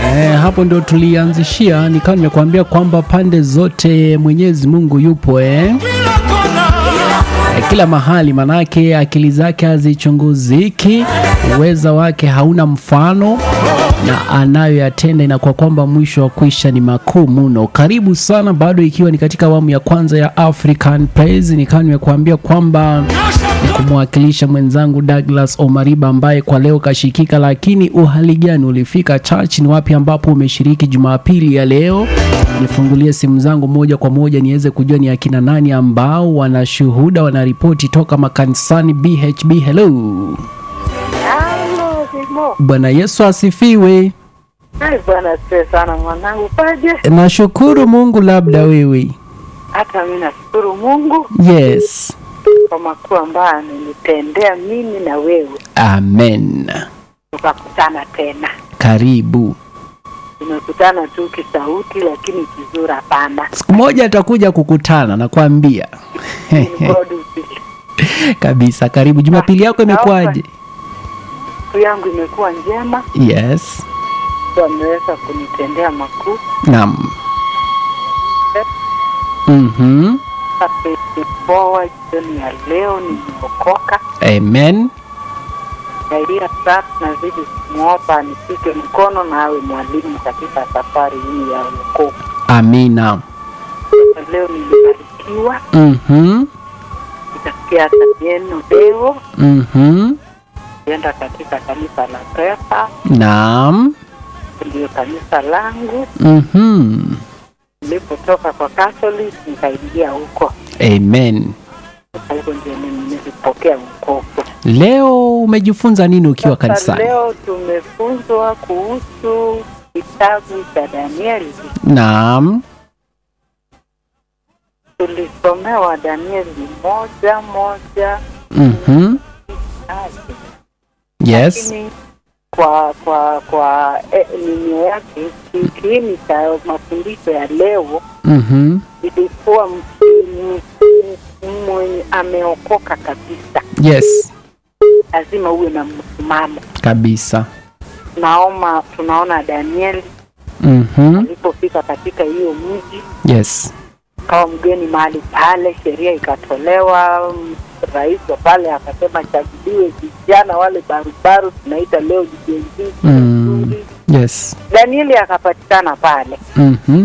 Eh, hapo ndio tulianzishia, nikawa nimekuambia kwamba pande zote Mwenyezi Mungu yupo eh. Eh, kila mahali, manake akili zake hazichunguziki, uweza wake hauna mfano na anayoyatenda inakuwa kwamba mwisho wa kwisha ni makuu mno. Karibu sana, bado ikiwa ni katika awamu ya kwanza ya African Praise, nikawa nimekuambia kwamba ni kumwakilisha mwenzangu Douglas Omariba ambaye kwa leo kashikika. Lakini uhali gani ulifika church? Ni wapi ambapo umeshiriki Jumapili ya leo? Nifungulie simu zangu moja kwa moja niweze kujua ni akina nani ambao wanashuhuda wanaripoti toka makanisani BHB. Hello, Halo, Simo. Bwana Yesu asifiwe. Ai, Bwana asifiwe sana mwanangu, paje? Nashukuru Mungu, labda wewe. Hata mimi nashukuru Mungu Yes, kwa makuu ambayo amenitendea mimi na wewe, amen. tukakutana tena. Karibu. Tumekutana tu kisauti, lakini kizuri hapana. Siku moja atakuja kukutana, nakwambia In God will. kabisa. Karibu. Jumapili yako imekuwaje? Siku yangu imekuwa njema, Yes, Mungu ameweza kunitendea makuu. naam. Mhm. Forward jioni ya leo nimeokoka. Amen. Saidia sasa, nazidi kumwomba nishike mkono na awe mwalimu katika safari hii ya wokovu. Amina. Leo nilibarikiwa, Mhm. nikasikia hata neno leo, Mhm. nienda katika kanisa la Pepa, Naam. ndio kanisa langu. Mhm. Nilipotoka kwa Catholic nikaingia huko, Amen. Sasa huko ndio nilipokea wokovu. Leo umejifunza nini ukiwa Sasa kanisani? leo tumefunzwa kuhusu kitabu cha Danieli. Naam. Tulisomewa Danieli moja moja Mhm. hadi Yes. lakini kwa kwa kwa eh, nini yake ki- kiini cha mafundisho ya leo Mhm. ilikuwa mtu mwenye ameokoka kabisa, Yes. lazima uwe na msimamo. Kabisa. Naoma tunaona Danieli Mhm. alipofika katika hiyo mji Yes. kawa mgeni mahali pale, sheria ikatolewa. m- Rais wa pale akasema chaguliwe vijana wale barubaru, tunaita leo jijenzi Mm. Yes. Danieli akapatikana pale Mhm.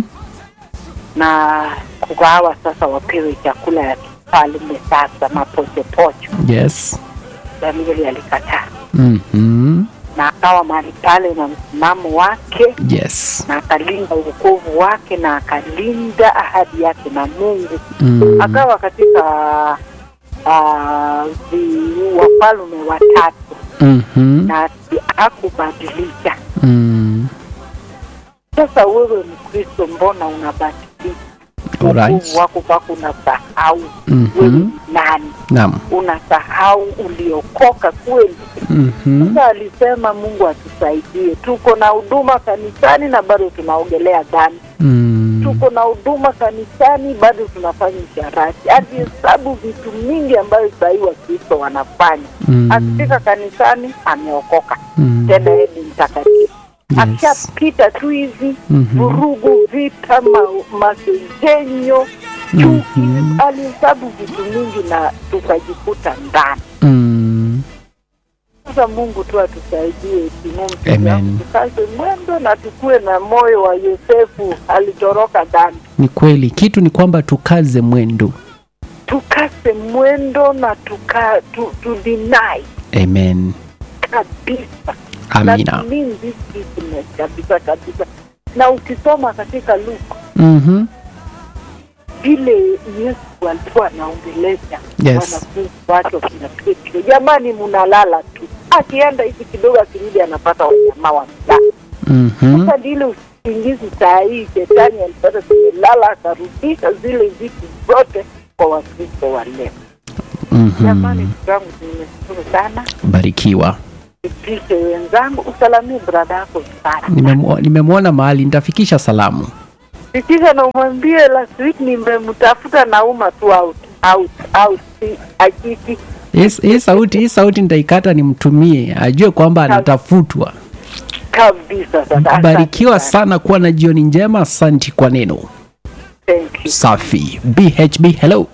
na kugawa sasa, wapewe chakula ya kifalme sasa, mapochopocho. Yes. Danieli alikataa Mhm. na akawa mahali pale na msimamo wake Yes. na akalinda uokovu wake na akalinda ahadi yake na Mungu. Mm. Akawa katika uh, wafalme watatu Mhm. na hakubadilika. Mm. Sasa wewe Mkristo, mbona unabadilika? Alright. Wokovu wako mpaka unasahau Mhm. wewe ni nani, Naam. unasahau uliokoka kweli. Mhm. Sasa alisema Mungu atusaidie. Tuko na huduma kanisani na bado tunaogelea dhambi. Mm. Tuko na huduma kanisani bado tunafanya usharati. Alihesabu vitu mingi ambayo sahii Wakristo wanafanya. Mm. Akifika kanisani ameokoka, Mm. tena yeye ni mtakatifu. Yes. Akishapita tu hivi Mhm. vurugu, vita, ma- masengenyo, chuki, Mhm. alihesabu vitu mingi na tukajikuta ndani. Mm. Sasa Mungu tu atusaidie Simon, Amen. tukaze mwendo na tukue na moyo wa Yosefu, alitoroka dhambi. Ni kweli, kitu ni kwamba tukaze mwendo. Tukase mwendo na tuka tu, tu deny Amen. kabisa Amina. na tulinde business kabisa kabisa. Na ukisoma katika Luka Mhm. vile Yesu alikuwa anaongelesha Yes. wanafunzi wake wakina Petro, jamani, mnalala tu, akienda hivi kidogo, akirudi anapata wajamaa wa mtaa Mhm. Sasa ndile usingizi saa hii shetani alipata tumelala, akarudisha zile vitu zote kwa Wakristo wa leo. Jamani, Mhm. ndugu yangu, nimeshukuru sana. Barikiwa. Ipishe wenzangu, usalamie brada yako sana, Nimemwo- Nimemwona mahali nitafikisha salamu. fikisha na umwambie last week nimemtafuta nauma tu out out out, si akiti Hii hii sauti hii sauti nitaikata nimtumie ajue kwamba anatafutwa. kabisa. Sasa asante barikiwa sana. sana kuwa na jioni njema asanti kwa neno Thank you. safi bhb hello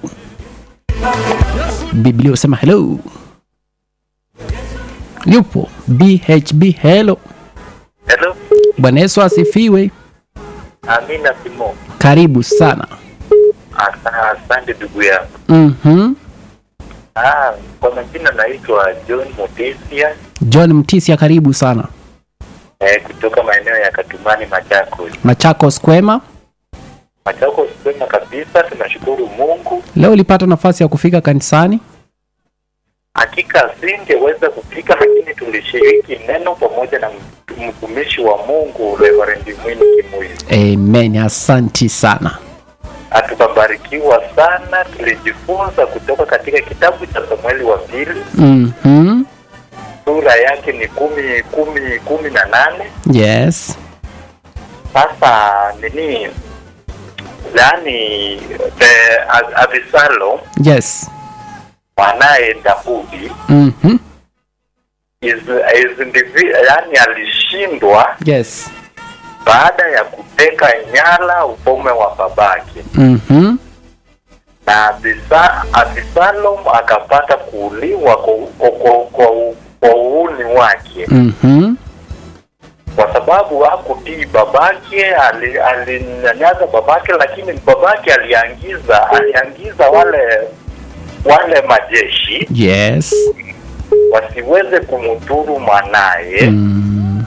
biblia usema hello yupo bhb hello Hello, bwana yesu asifiwe Amina Simo. karibu sana Asa- Asante ndugu yangu. mm-hmm. Ah, kwa majina naitwa John Motesia john mtisia karibu sana eh, kutoka maeneo ya Katumani, Machakos. machakos kwema Machakos kwema kabisa, tunashukuru Mungu. leo ulipata nafasi ya kufika kanisani Hakika singeweza kufika, lakini tulishiriki neno pamoja na mtumishi wa Mungu Reverend Mwini Kimuyu. amen asanti sana Hatukabarikiwa sana, tulijifunza kutoka katika kitabu cha Samueli wa pili, mm-hmm. sura yake ni kumi kumi kumi na nane. yes Sasa nini, yaani the Abisalo yes mwanaye Daudi mm-hmm. is, is indivi- yaani alishindwa yes baada ya kuteka nyara ufalme wa babake, mm-hmm. na Abisa, Abisalom akapata kuuliwa kwa, kwa, kwa, kwa, kwa uuni wake Mm-hmm. kwa sababu hakutii babake, ali- alinyanyasa babake, lakini babake aliangiza aliangiza wale wale majeshi yes wasiweze kumdhuru mwanaye mm.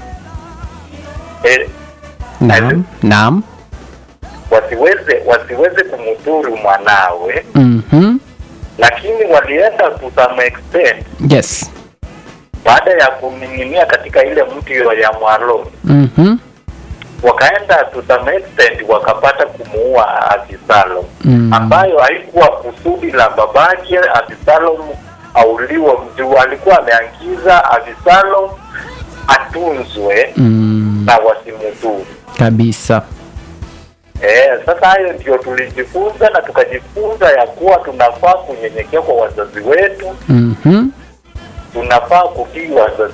eh, naam naam wasiweze wasiweze kumdhuru mwanawe, mm-hmm. lakini walienda to some extent yes baada ya kuning'inia katika ile mti ya mwaloni, mm-hmm. wakaenda to some extent wakapata kumuua Abisalom Mm. ambayo haikuwa kusudi la babake Abisalom auliwe. Mjuu alikuwa ameangiza Abisalom atunzwe mm. na wasimudhuru. kabisa Eh, sasa hayo ndio tulijifunza na tukajifunza ya kuwa tunafaa kunyenyekea kwa wazazi wetu, mm-hmm. tunafaa kutii wazazi